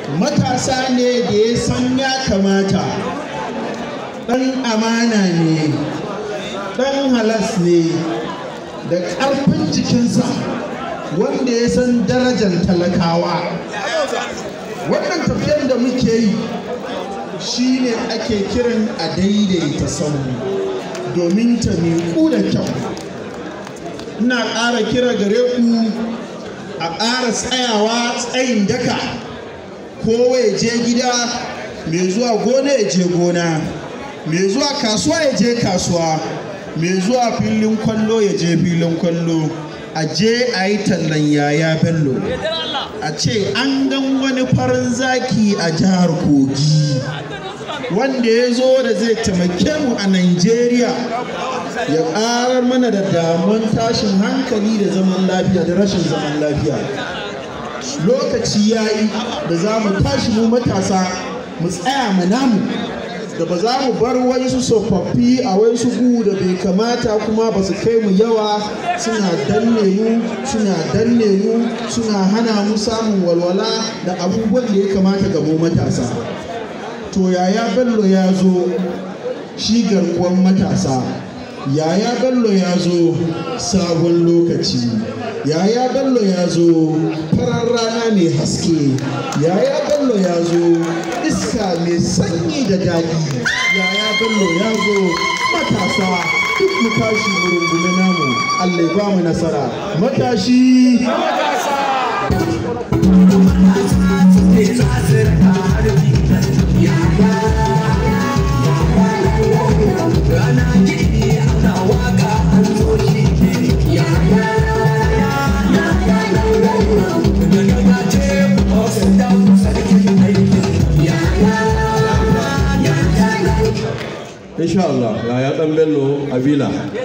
matasa ne da ya san ya kamata ɗan amana ne ɗan halas ne da ƙarfin jikinsa wanda ya san darajar talakawa wannan tafiyar da muke yi shine ake kiran a daidaita sauri domin ta miƙu da kyau ina ƙara kira gare ku a ƙara tsayawa tsayin daka kowa ya je gida mai zuwa gona ya je gona mai zuwa kasuwa ya je kasuwa mai zuwa filin kwallo ya je filin kwallo a je a yi tallan yaya bello a ce an gan wani farin zaki a jihar kogi wanda ya zo da zai taimake mu a Najeriya ya ƙarar mana da damuwan tashin hankali da zaman lafiya da rashin zaman lafiya lokaci ya yi da za mu tashi mu matasa mu tsaya mu namu da ba za mu bar wasu tsofaffi a wasu gu da bai kamata kuma ba su kai mu yawa suna danne mu suna danne mu suna hana mu samun walwala da abubuwan da ya kamata ga mu matasa to yaya bello ya zo shi garkuwan matasa yaya bello ya zo sabon lokaci yaya bello ya zo farar rana mai haske yaya bello ya zo iska mai sanyi da daɗi yaya bello ya zo matasa duk mu tashi mu rungume namu allah ya ba mu nasara matashi insha Allah ya dan bello abila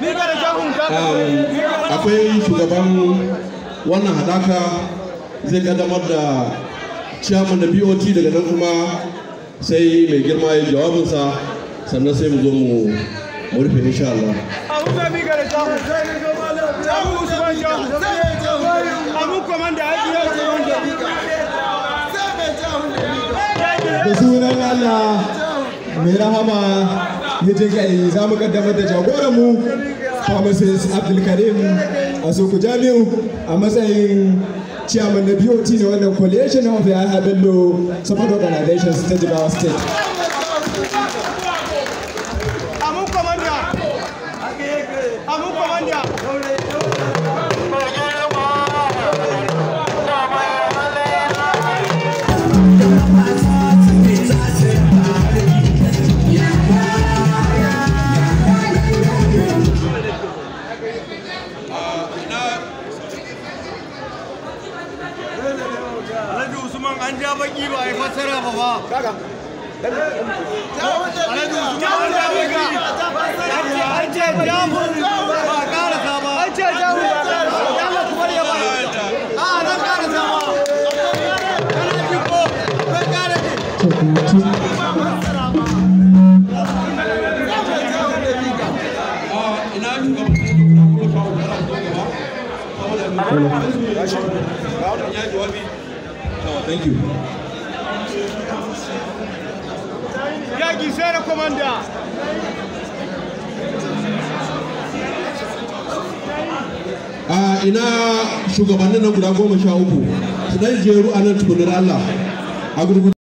akwai shugaban wannan hadaka zai kaddamar da ciyaman da bot daga nan kuma sai mai girma ya jawabinsa sannan sai mu zo mu rufe insha Allah da sunan Allah mai rahama ya jin kai za mu kaddamar da jagoranmu pharmacist abdulkarim a soko jami'u a matsayin chairman na BOT na wannan coalition of Yahya Bello support organizations ta Jigawa state. Amun komanda! Amun komanda! Alhaji Usman an ja baki ba a yi fassara ba ba. Alhaji Usman an ja baki. An ce jamus ba a karasa ba. An ce jamus ba a karasa ba. Jamus kuma ya ba. A zan karasa ba. Kana ji ko? Zan kara ji. thank you Yaki sai da komanda. a ina shugabannin nan guda goma sha uku su dan jeru a nan tukunar Allah a gurguje